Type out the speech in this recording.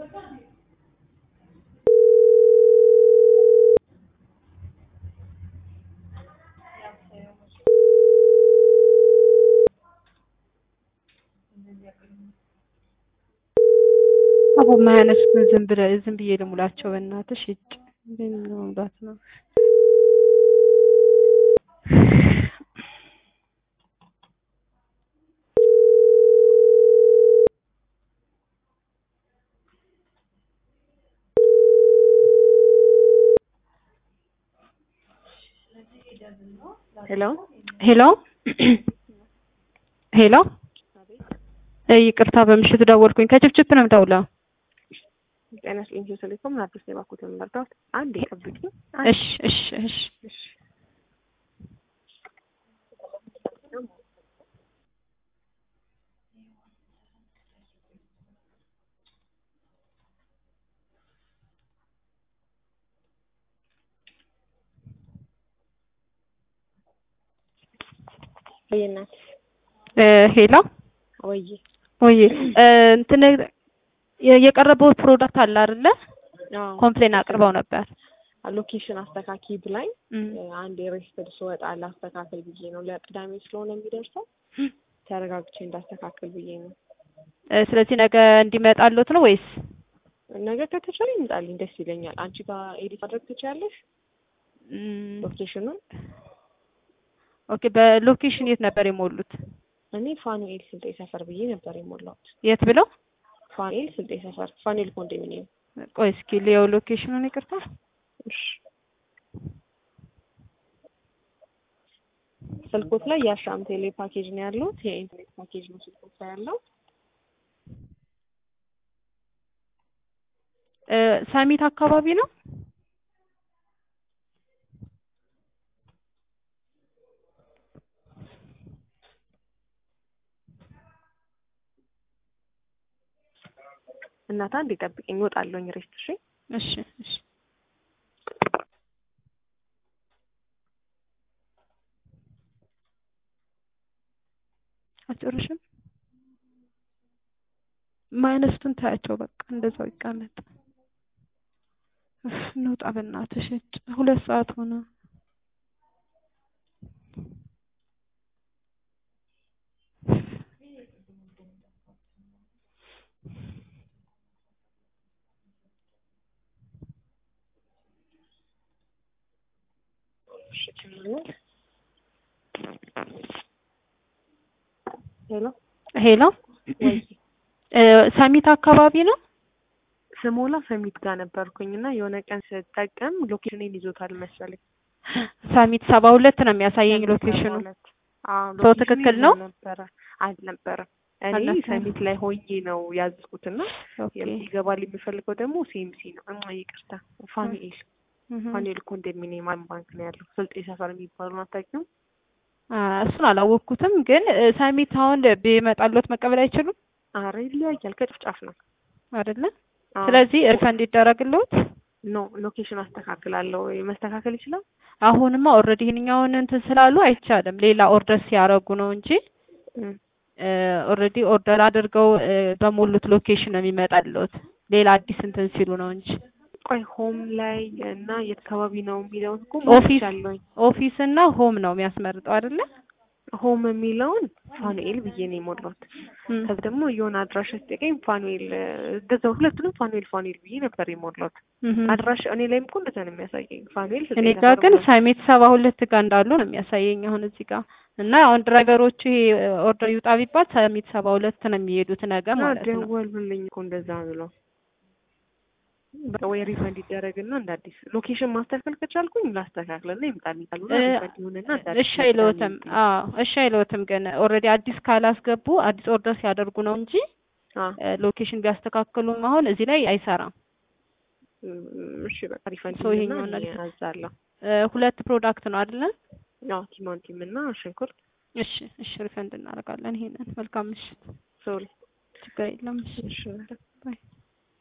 አቦ የማያነሱትን ዝም ብለህ ዝም ብዬ ልሙላቸው በእናትሽ እጭ ምን መሙላት ነው? ሄሎ ሄሎ ሄሎ ይቅርታ በምሽት ደወልኩኝ። ከችፕችፕ ነው የምደውለው። ጤና ይስጥልኝ። ኢትዮ ቴሌኮም አዲስ ነው የባኩት የምመርዳት አንድ ጠብቂኝ። እሺ እሺ እሺ እሺ ወይ እናት እ ሄሎ ወይ ወይ እንትን የቀረበው ፕሮዳክት አለ አይደለ? ኮምፕሌን አቅርበው ነበር። ሎኬሽን አስተካኪ ብላኝ እም፣ አንድ የሬስትድ ስወጣ ላስተካክል ብዬ ነው። ለቅዳሜ ስለሆነ የሚደርሰው ተረጋግቼ እንዳስተካክል ብዬ ነው። እ ስለዚህ ነገ እንዲመጣሉት ነው ወይስ? ነገ ከተቻለ ይምጣልኝ ደስ ይለኛል። አንቺ ጋር ኤዲት ማድረግ ትችያለሽ እም፣ ሎኬሽኑን። ኦኬ በሎኬሽን የት ነበር የሞሉት? እኔ ፋኑኤል ስልጤ ሰፈር ብዬ ነበር የሞላሁት። የት ብለው? ፋኑኤል ስልጤ ሰፈር ፋኑኤል ኮንዶሚኒየም። ቆይ እስኪ ሊየው ሎኬሽኑን ይቅርታ። እሺ ስልኮት ላይ የአሻም ቴሌ ፓኬጅ ነው ያለው። የኢንተርኔት ፓኬጅ ነው ስልኮት ላይ ያለው። እ ሰሚት አካባቢ ነው። እናታ እንዴ ጠብቀኝ፣ እወጣለሁኝ ሬስት። እሺ እሺ እሺ አጨርሽም ማይነስቱን ታያቸው በቃ እንደዛው ይቀመጥ። እፍ እንውጣ በእናትሽ እጭ ሁለት ሰዓት ሆነ። እሺ ችግር ሄሎ ሄሎ ወይ እ ሰሚት አካባቢ ነው። ስሞላ ሰሚት ጋር ነበርኩኝ እና የሆነ ቀን ስጠቀም ሎኬሽኔን ይዞታል መሰለኝ። ሰሚት ሰባ ሁለት ነው የሚያሳየኝ ሎኬሽኑ። አዎ ሰው ሎኬሽኑ ትክክል ይዞ ነው? ነበረ አልነበረም። እኔ አልነበረም። ሰሚት ላይ ሆኜ ነው ያዝኩትና ኦኬ ይገባል የምፈልገው ደግሞ ሲኤምሲ ነው። እማ ይቅርታ ፋኑኤል እህ ፋኑኤል ኮንዶሚኒየም አለም ባንክ ነው ያለው። ስልጤ ሰፈር የሚባለው አታውቂውም? አ እሱን አላወቅኩትም፣ ግን እ ሰሚት አሁን ቢመጣሎት መቀበል አይችሉም አረ ይለያያል፣ ከጭፍጫፍ ነው። አይደለ? አዎ። ስለዚህ ሪፈንድ ይደረግልዎት። ኖ ሎኬሽን አስተካክላለሁ። መስተካከል ይችላል። አሁንማ ኦልሬዲ ይሄንኛውን እንትን ስላሉ አይቻልም። ሌላ ኦርደር ሲያደርጉ ነው እንጂ እም፣ ኦልሬዲ ኦርደር አድርገው እ በሞሉት ሎኬሽን ነው የሚመጣልዎት። ሌላ አዲስ እንትን ሲሉ ነው እንጂ ቆይ ሆም ላይ እና የት አካባቢ ነው የሚለውን እኮ ኦፊስ አለኝ። ኦፊስ እና ሆም ነው የሚያስመርጠው አይደለ? ሆም የሚለውን ፋኑኤል ብዬ ነው የሞላሁት። እም። ከዛ ደግሞ የሆነ አድራሻ ሲጠቀኝ ፋኑኤል እንደዛው ሁለቱንም ፋኑኤል ፋኑኤል ብዬ ነበር የሞላሁት። እህ። አድራሻ እኔ ላይም እኮ እንደዛ ነው የሚያሳየኝ ፋኑኤል ስልጤ እኔ ጋር ሰፈር ግን ብሎ። ሰሚት ሰባ ሁለት ጋር እንዳሉ ነው የሚያሳየኝ አሁን እዚህ ጋር እና አሁን ድራይቨሮቹ ይሄ ኦርደር ይውጣ ቢባል ሰሚት ሰባ ሁለት ነው የሚሄዱት ነገ እና ማለት ነው። ደወሉልኝ እኮ እንደዛ ብለው በቃ ወይ ሪፈንድ ይደረግና እንደ አዲስ ሎኬሽን ማስተካከል ከቻልኩኝ ላስተካክልና ይምጣልኝ ካልሆነ እ ሪፈንድ ይሁንና እንደ አዲስ እሺ አይለዎትም። አዎ እሺ አይለዎትም። ግን ኦልሬዲ አዲስ ካላስገቡ አዲስ ኦርደር ሲያደርጉ ነው እንጂ አዎ እ ሎኬሽን ቢያስተካክሉም አሁን እዚህ ላይ አይሰራም። እም፣ እሺ በቃ ሪፈንድ ሰው ይሁንና ይሄኛውን እኔ ነገር- አዛለሁ። እ ሁለት ፕሮዳክት ነው አይደለ? አዎ ቲማቲም እና ሽንኩርት እሺ እሺ ሪፈንድ እናደርጋለን። ይሄንን መልካም ምሽት። ሶሪ ችግር የለም። እሺ እሺ ባይ